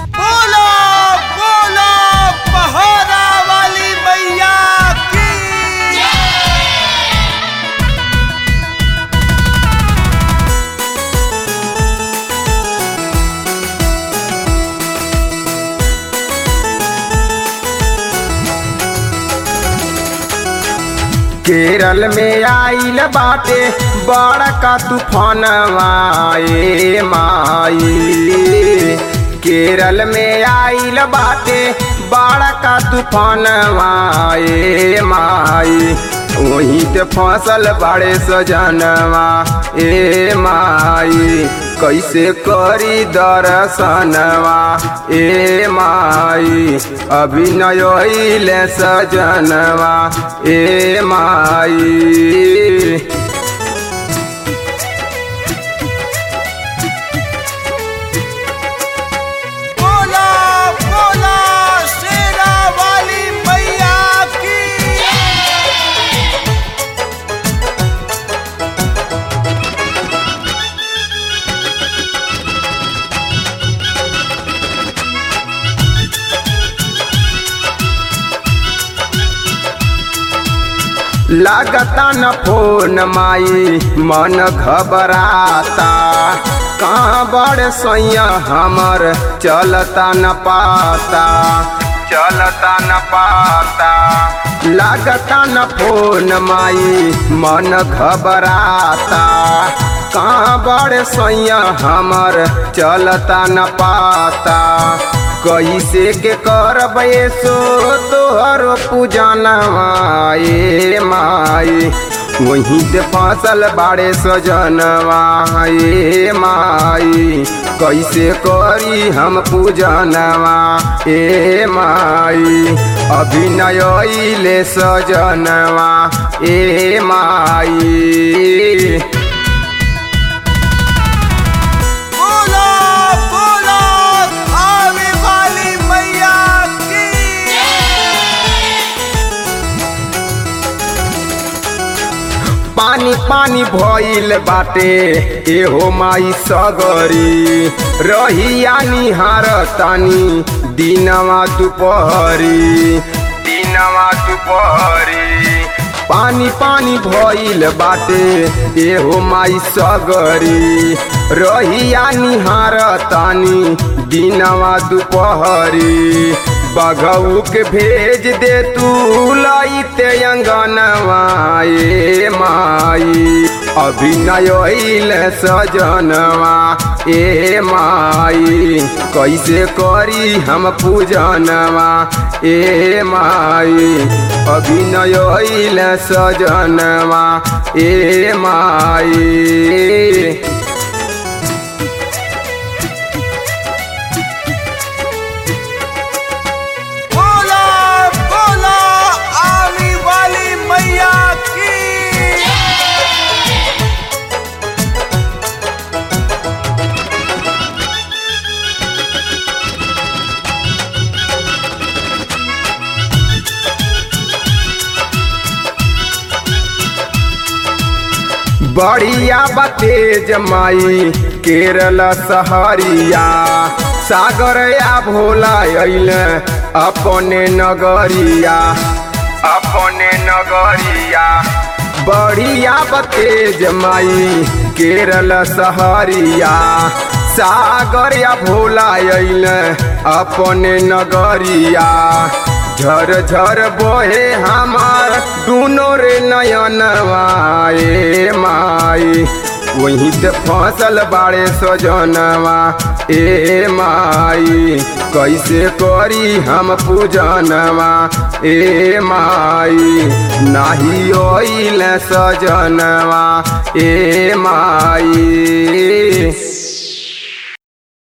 बोलो बोलो पहाड़ा वाली मैया की केरल में आइल बाटे बड़का तूफानवा ए माई केरल में आइल बाटे बड़का तूफानवा ए माई वहीं ते फसल बड़े सजनवा ए माई कैसे करी दर्शनवा ए माई अभिनय ले सजनवा ए माई बोलो बोलो शेरा वाली मैया की लागता न फोन माई मन घबराता कहाँ बड़ सोया हमर चलता न पाता चलता न पाता लागता न फोन माई मन घबराता कहाँ बड़ सोया हमर चलता न पाता कैसे के करब सो तोहर पूजनवा ए माई वहीं ते फसल बाड़े सजनवा ए माई कैसे करी हम पूजनवा ए माई अभिनय ले सजनवा ए माई बोलो बोलो आवे वाली मैया की पानी पानी भइल बाटे एहो माई सगरी रहिया निहार तानी दिनवा दुपहरी दिनवा दुपहरी पानी पानी भइल बाटे एहो माई सगरी रहिया निहार तानी दिनवा दुपहरी बघऊ के भेज दे तू लाइते अंगनवा ए माई अभिनय सजनवा ए माई कैसे करी हम पूजनवा ए माई अभिनय सजनवा ए माई बोलो बोलो आवे वाली मैया की बढ़िया बतेज माई केरल सहरिया सागर या भोला अइल अपने नगरिया अपने नगरिया बढ़िया बतेज माई केरल सहरिया सागर या भोला अइल अपने नगरिया झर झर बोहे हमार दुनो रे नयनवा ए माई वहीं ते फसल बाड़े सजनवा ए माई कैसे करी हम पूजनवा ए माई नाही ओइल सजनवा ए माई